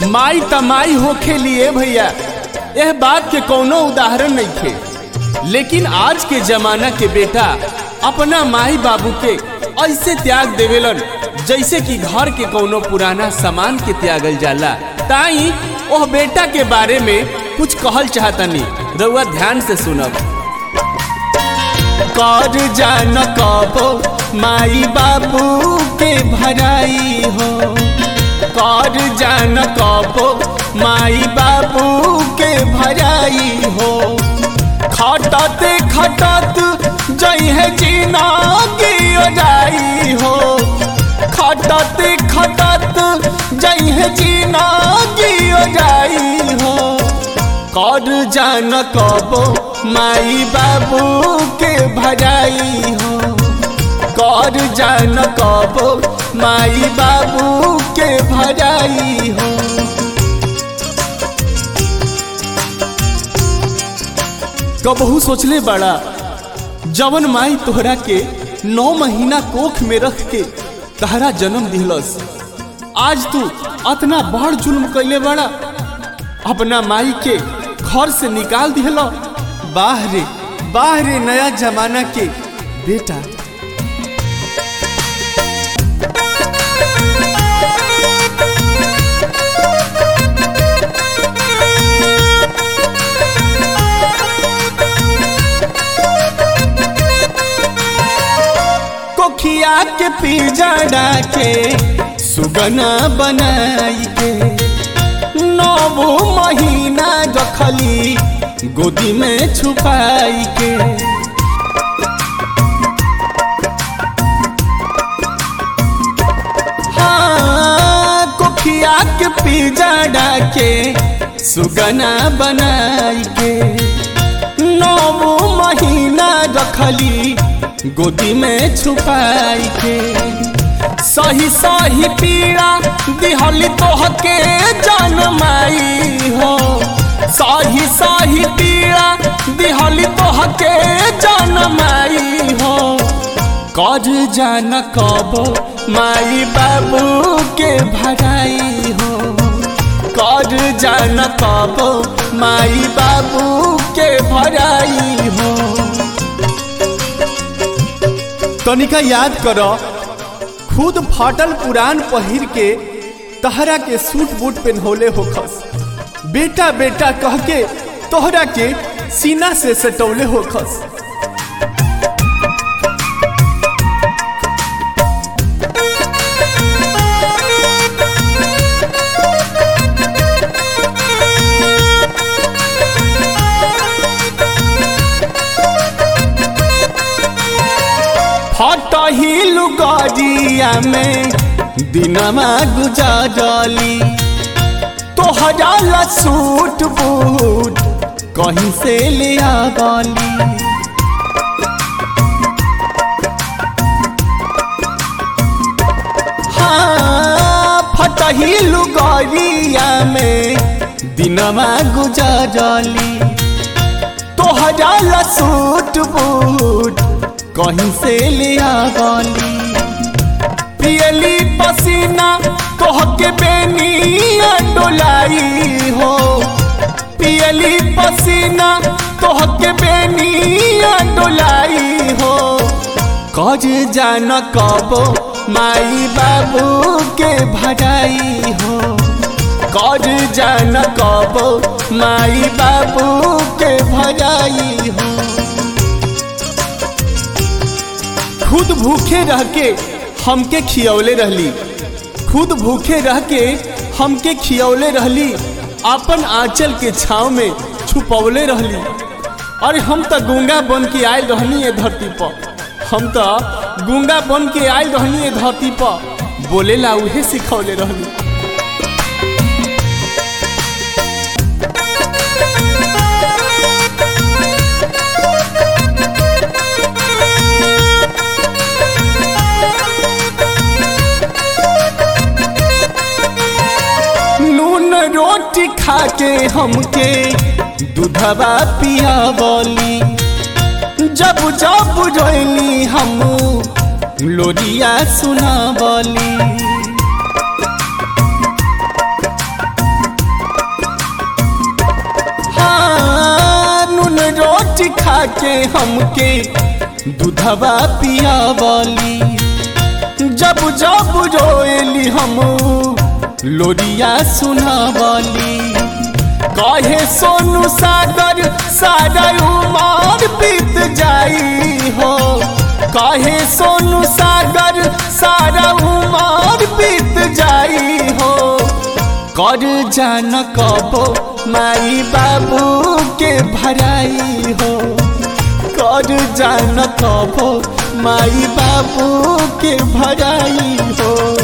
माई तमाई होखे लिए भैया यह बात के कोनो उदाहरण नहीं थे लेकिन आज के जमाना के बेटा अपना माई बाबू के ऐसे त्याग देवेलन जैसे कि घर के कोनो पुराना सामान के त्यागल जाला ताई ओह बेटा के बारे में कुछ कहल चाहतनी रउआ ध्यान से सुनब कर जान कबो माई बाबू के भराई हो कर जान कबो माई बाबू के भराई हो खटते खटत जइहे जीना की जाई हो खटते खटत जइहे जीना की जाई हो कर जान कबो माई बाबू के भराई हो कर जान कबो माई बाबू के भराई हो कबहू सोचले बड़ा जवन माई तोहरा के नौ महीना कोख में रख के तहरा जन्म दिलस आज तू अतना बड़ जुल्म कैले बड़ा अपना माई के घर से निकाल दिहल बाहरे बाहरे नया जमाना के बेटा कोखिया के पिजड़ा के सुगना बनाई के नौ महीना रखली गोदी में छुपाई के हाँ कोखिया के पिजड़ा के सुगना बनाई के नौ महीना रखली गोदी में छुपाई के सही सही पीड़ा दिहली तोहके जनमाई हो सही सही पीड़ा दिहली तोहके जनमाई हो कर जान कबो माई बाबू के भराई हो कर जान कबो माई बाबू के भराई हो तनिका याद करो खुद फाटल पुरान पहिर के तहरा के सूट बूट पेन्होले होखस बेटा बेटा कह के तोहरा के सीना से सटौले होखस फटही लुगरिया में दिनमा गुजारली तोहरा ला सूट बूट कहीं से ले आवली हाँ फटही लुगरिया में दिनमा गुजारली तोहरा ला सूट बूट कहीं से ले आवली पियली पसीना तोह के बेनिया डोलाई हो पियली पसीना तोह के बेनिया डोलाई हो कज जान कबो माई बाबू के भराई हो कर जान कबो माई बाबू के भराई हो खुद भूखे रह के हमके खियौले रहली खुद भूखे रह के हमके खियौले रहली अपन आंचल के छाव में छुपौले रहली अरे हम तो गूंगा बन के आयल रहनी है धरती पर हम तो गूंगा बन के आयल रहनी है धरती पर बोले ला उहे सिखौले रहली नून रोटी खा के हमके दूधवा पिया बोली जब जब रोली हम लोरिया सुना बोली के हमके दूधवा पियावली जब जब रोएली हम लोरिया सुनावली कहे सोनू सागर सारा उमर बीत जाई हो कहे सोनू सागर सारा उमर बीत जाई हो कर जान कबो माई बाबू के भराई हो कर जान कबो माई बाबू के भराई हो